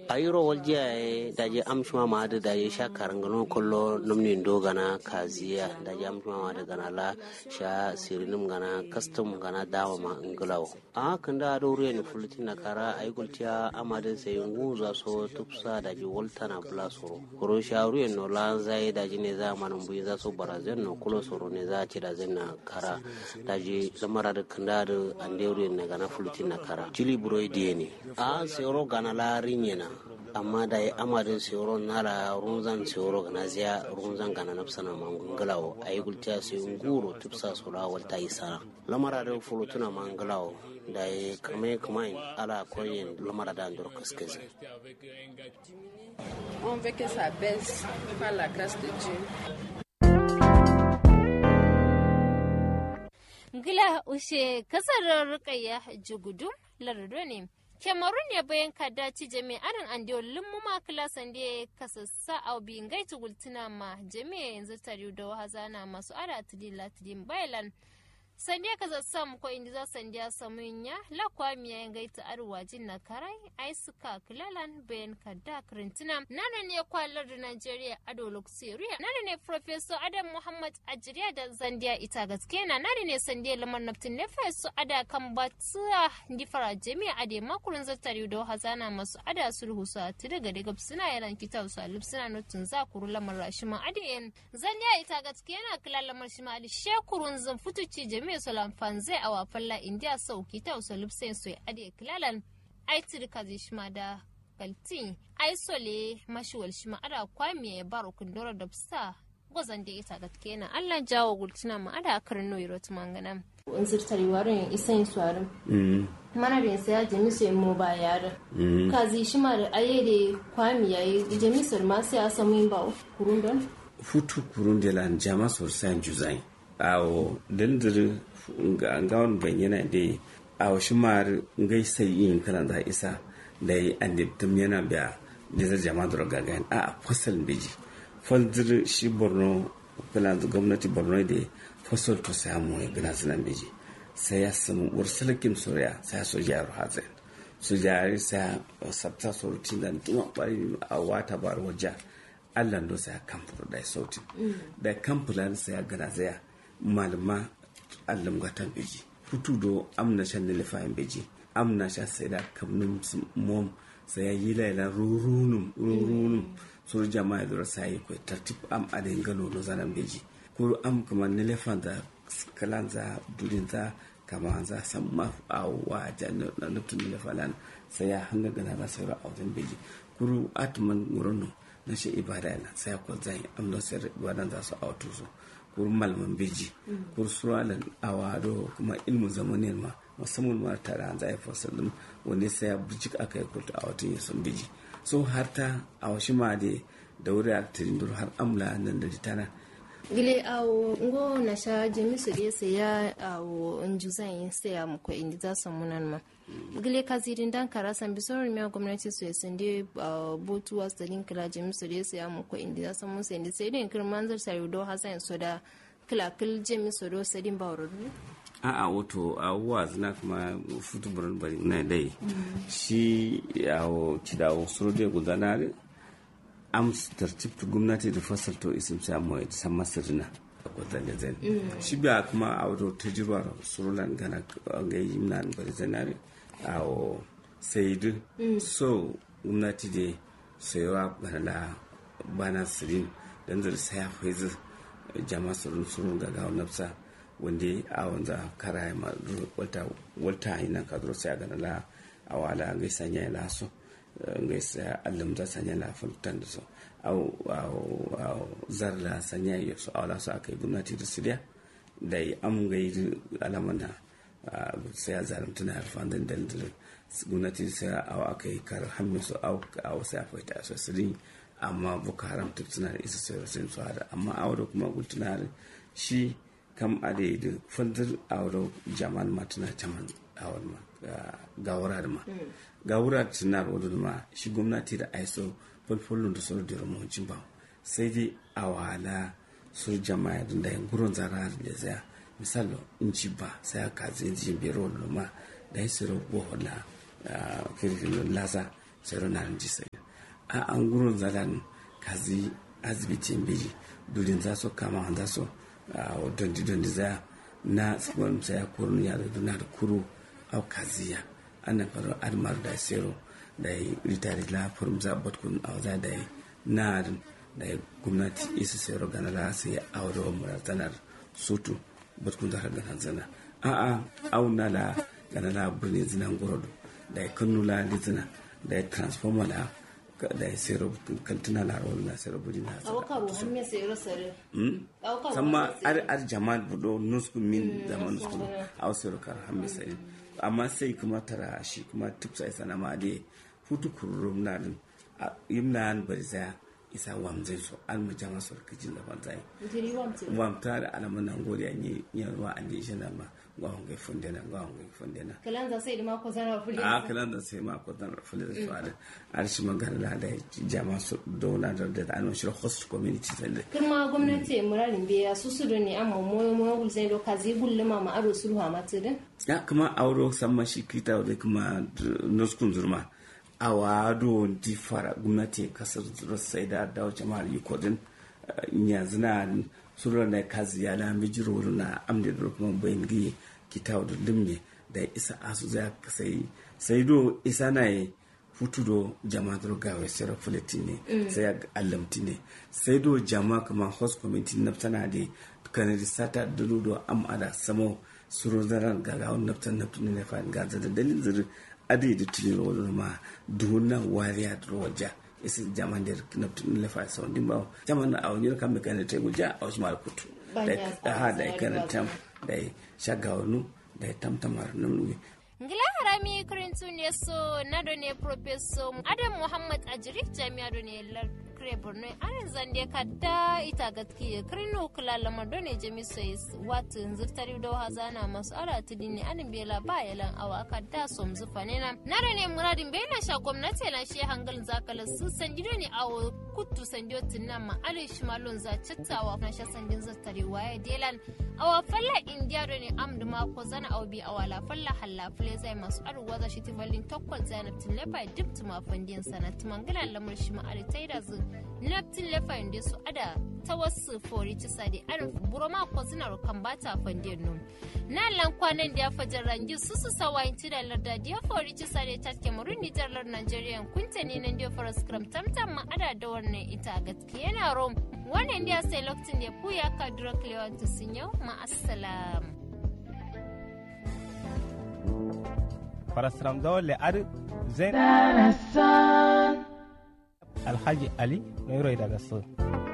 ayiro waljiya daji amshuma ma da daji sha karangano kollo namni dogana kaziya daji amshuma ma da gana la sha sirinim gana custom gana dawa ma inglawo a kan da dore ni fulti na kara ay gultiya amadin sai nguza so tupsa daji voltana bla soro koro sha ruye no la zai daji ne za manan buyi za so barazen no kulo soro ne za ci da na kara daji lamara da kan da ande ruye ne gana fulti na kara jili buroi die ne a sero gana la rinyena amma da ya amadin sero nala runzan sero gana ziya runzan gana nafsana mangalawo a yi gultiya su yi nguro tupsa sola walta yi sana lamara da fulutuna mangalawo da ya kame kama ala koyin lamara da andor kaskezi On veut que ça baisse par la grâce de Dieu. Gila ushe kasar rukayya jugudum lardo ne. Cameroon ya bayan kada ci jami'arin andiyo lumuma kilasan da ya kasassa a biyin gaitu gultuna ma jami'a yanzu tare da wahazana masu ara tidi latidin bailan. sandiya ka zassam ko indi za sandiya samunya la kwa miya gaita arwa jin na karai ai suka kilalan bayan kadda krintina nana ne kwalar da Najeriya ado luxuria nana ne professor Adam Muhammad Ajiriya da zandiya ita gaske na nana ne sandiya lamar naftin ne fesu ada kan batuwa ndi fara jami'a ade makurin zattari da hazana masu ada sulhu sa ti daga daga suna yaran kitab su alif suna nutun za kuru lamar rashima ade zandiya ita gaske na kilalan lamar shima ade shekurun zan futuci jami'a jami'a solan fanze a wafalla india sauki ta usa lupsen soy ade kilalan ai tirka zai shima da kaltin ai sole mashiwal shima ada kwamiya ya baro kundura da fsa gwazan da ita gatke na allah jawo gultina ma ada akarin noyi rotu mangana in zirtari warin isan suwarin mana da sai ya jami su mu ba yara ka zai shima da aye da kwamiya ya jami su ma sai a samu yin ba kurun don futu kurun da lan jama sosai juzai awo dandir ga gawon bayyana da awo shi mar ngai sai yin kana da isa da yi an da tum yana biya da zai jama da gagayen a fasal beji faldir shi borno kala da gwamnati borno da fasal to samu ya gina sunan beji sai ya samu warsalakin soriya sai ya soja ya ruhatsen su jari sai sabta sorutin da tuma bari a wata bar wajen allah do sai kamfur da sautin da kamfulan sai ya gana zaya malama allam gatan beji futu do amna shan ne lefayin beji amna sha sai da kamnum mom sai ya yi laila rurunum rurunum sur jama'a da sai ko tartib am adin galo no zanan beji kuru am kuma ne lefan da kalan za durin za kama za san ma awa janna na nutun lefalan sai ya hanga gana da sai a wajen beji kuru atman murono na shi ibada na sai ko zai amna sai ibadan za su auto su kur malman beji kur suralan awado kuma ilmu zamanin ma musamman ma tare an zai fasalin wanda sai ya bijik aka yi kulta a watan yasan beji so har ta a washi ma da da wuri a tirin har amla nan da tana gile awo ngo na sha jemi su de se ya awo njuza yin se ya muko indi za su munan ma gile ka zirin dan kara san bi sorry mi gwamnati su yasin de botu was da din kila jemi su de se ya muko indi za su mun se indi sai din kirman zar sai do hasan so da kila kil jemi su do sai din bawro a a wato abubuwa suna kuma futu burin bari na dai shi yawo kidawo suru de gudanar am tartib to gwamnati da fasal to isim sa mo san masirina ko zanga zan shi biya kuma a wato tajirwa surulan gana ga yi nan bari zanare a o sai du so gwamnati da sayawa bana bana sirin dan zai saya faizu jama'a surun surun ga ga nafsa wanda a wanza kara ma wata wata ina kadro sai ga la awala ga sanya la so ngai sa allam za sanya la fultan da so au au au zarla sanya ya so awla so akai gwamnati da siriya da yi am gai alamana sai ya zalimta na harfan da dalilin gwamnati sai aw akai kar hammi so au au sai akwai ta so sirin amma buka haram tuna da isa sai sai su hada amma awdo kuma gultuna shi kam ade da fandar awdo jaman matuna jaman awon ma gawura da ma gawura da tunar wadda ma shi gwamnati da aiso falfalon da sauran da ramuncin ba sai dai a wahala su jama'a da yin gurin zara da zaya misali in ci ba sai aka zai ji biyar wadda ma da ya siro bohola kirkin lasa sai na ji sai a an gurin zalan kazi asibitin biji dudin za su kama za su a dondi dondi za na tsibirin sai ya kurun ya da na da kuru au kaziya ana faru admar da sero da yi ritari la furum za batkun a za da yi na da yi gwamnati isa sero gana la sai a da wa muratanar sutu batkun za ka gana zana a a au na la gana la birnin zinan gorodo da yi kanu la lizina da yi transformer la da ya sero kantuna la rawar na sero buri na awaka ro hamme sero sare awaka samma ar ar jama budo nusku min zaman nusku aw sero kar hamme sai amma sai kuma tara shi kuma tipsa isa na ma de futu kurum na din yimna an bari za isa wamzai so an mu jama so kijin da banzai jiri wamte wamta da alaman nan gode an yi yarwa an yi shi na ma gwawon gai funde na gwawon gai funde na kalan za sai da mako zara fuli a kalan da sai ma ko dan rafale da su da arshi magana da jama su dona da da an shi host community sai da kuma gwamnati murarin biya su su ne amma moyo moyo gulzai do kazi gulluma ma aro sulhu ma tudin ya kuma auro samma shi kita da kuma nuskun zurma a wado di fara gwamnati kasar zura sai da dawo jama'ar yukodin yanzu na sura na kazi ya na mijiro na amda da kuma bayan giye kita da dimne da isa asu za ka sai sai do isa na yi futu do jama do gawe sera fuleti ne sai ya allamti ne sai do jama kuma host committee na tana da kan sata da do am ada samo suru zaran gaga on naftan naftan ne fa ga da dalilin zuri adi da tilin wani ma duna wariya da waja isi jaman da naftan ne fa sau din ba jaman na awon kan me kan ta guja a wasu mal kutu da ha da kan tam da shagawanu da tamtamar nan ngila harami kurintu ne so nado ne professor adam muhammad ajiri jami'a do ne kire borno anan zande kadda ita gatki kirino kula lamar do ne jami sai watu zurtari do hazana masu ara tudi ne anin bela ba yalan awa kadda som zufa ne na nado ne muradin bela sha gwamnati lan shi hangal zakala su sandido ne awo kuttu sandiyo tinna ma ale shimalon za chattawa na sha sandin zurtari waye delan awa falla india do ne amdu ma ko zana awbi awala falla halla fule zai masu aruwa za shi tivalin tokkol zainab tilefa duk tuma fandin sana tumangalan lamar shi ma ari taida zu naptin lefa inda su ada ta wasu fori ci sadi arin buroma ko suna rukan bata fandin nun na lan kwanan da ya fajar rangi su su sawa inci da larda da ya fori ci sadi ta kemarun nijar lar nigeria kunta ne nan da ya fara scrum tamtam ma ada da wannan ita gaskiya yana rom wannan da ya sai lokacin da ya puya ka dura klewantu sun yau ma assalam. farasram zawole ar zain alhaji ali noiro daga so